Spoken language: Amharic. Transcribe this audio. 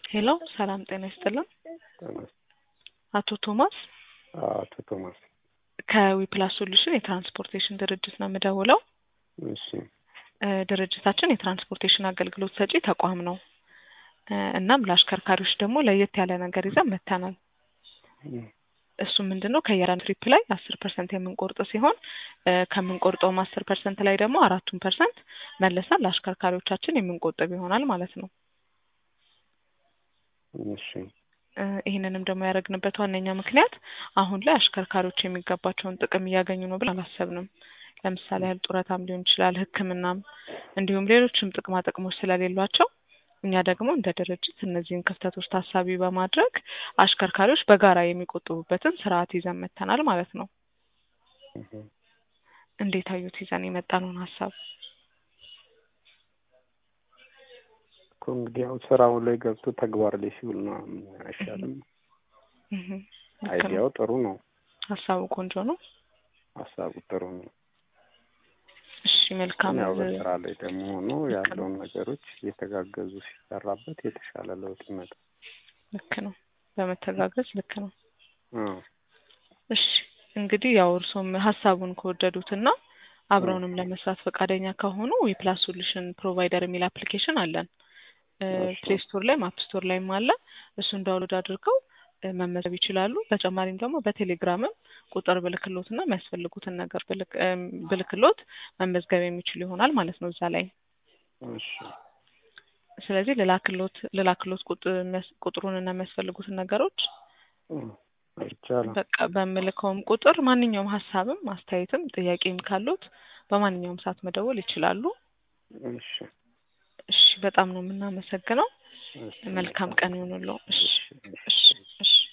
ሄሎ ሰላም ጤና ይስጥልን። ጤና አቶ ቶማስ አቶ ቶማስ ከዊፕላስ ሶሉሽን የትራንስፖርቴሽን ድርጅት ነው የምደውለው። እሺ እ ድርጅታችን የትራንስፖርቴሽን አገልግሎት ሰጪ ተቋም ነው። እ እናም ለአሽከርካሪዎች ደግሞ ለየት ያለ ነገር ይዘን መጥተናል። እም፣ እሱ ምንድን ነው ከየራን ትሪፕ ላይ አስር ፐርሰንት የምንቆርጥ ሲሆን እ ከምንቆርጠውም አስር ፐርሰንት ላይ ደግሞ አራቱን ፐርሰንት መልሰን ለአሽከርካሪዎቻችን የምንቆጥብ ይሆናል ማለት ነው። እሺ እ ይህንንም ደግሞ ያደረግንበት ዋነኛ ምክንያት አሁን ላይ አሽከርካሪዎች የሚገባቸውን ጥቅም እያገኙ ነው ብለን አላሰብንም። ለምሳሌ ያህል ጡረታም ሊሆን ይችላል፣ ሕክምናም እንዲሁም ሌሎችም ጥቅማ ጥቅሞች ስለሌሏቸው እኛ ደግሞ እንደ ድርጅት እነዚህን ክፍተቶች ታሳቢ በማድረግ አሽከርካሪዎች በጋራ የሚቆጥቡበትን ስርዓት ይዘን መጥተናል ማለት ነው። እም፣ እንዴት አዩት ይዘን የመጣነውን ሀሳብ? እኮ እንግዲህ ያው ስራው ላይ ገብቶ ተግባር ላይ ሲውል ነው አይሻልም? እህ፣ ልክ ነው። አይዲያው ጥሩ ነው፣ ሀሳቡ ቆንጆ ነው። ሀሳቡ ጥሩ ነው። እሺ መልካም ያው እ በስራ ላይ ደግሞ ሆኖ ያለውን ነገሮች እየተጋገዙ ሲሰራበት የተሻለ ለውጥ ይመጣል። ልክ ነው። በመተጋገዝ ልክ ነው። አዎ እሺ እንግዲህ ያው እርሶም ሀሳቡን ከወደዱትና አብረውንም ለመስራት ፈቃደኛ ከሆኑ የፕላስ ሶሉሽን ፕሮቫይደር የሚል አፕሊኬሽን አለን። እሺ። ፕሌይ ስቶር ላይ አፕ ስቶር ላይም አለ። እሱን ዳውንሎድ አድርገው እ መመዝገብ ይችላሉ። በተጨማሪም ደግሞ በቴሌግራምም ቁጥር ብልክሎትና የሚያስፈልጉትን ነገር ብልክ እም ብልክሎት መመዝገብ የሚችሉ ይሆናል ማለት ነው እዛ ላይ። እሺ ስለዚህ ልላክሎት ልላክሎት ቁጥ- የሚያስ- ቁጥሩንና የሚያስፈልጉትን ነገሮች እም፣ ይቻላል። በቃ በምልከውም ቁጥር ማንኛውም ሀሳብም አስተያየትም ጥያቄም ካሉት በማንኛውም ሰዓት መደወል ይችላሉ። እሺ እሺ በጣም ነው የምናመሰግነው። እሺ መልካም ቀን ይሁንልዎ። እሺ እሺ እሺ እሺ እሺ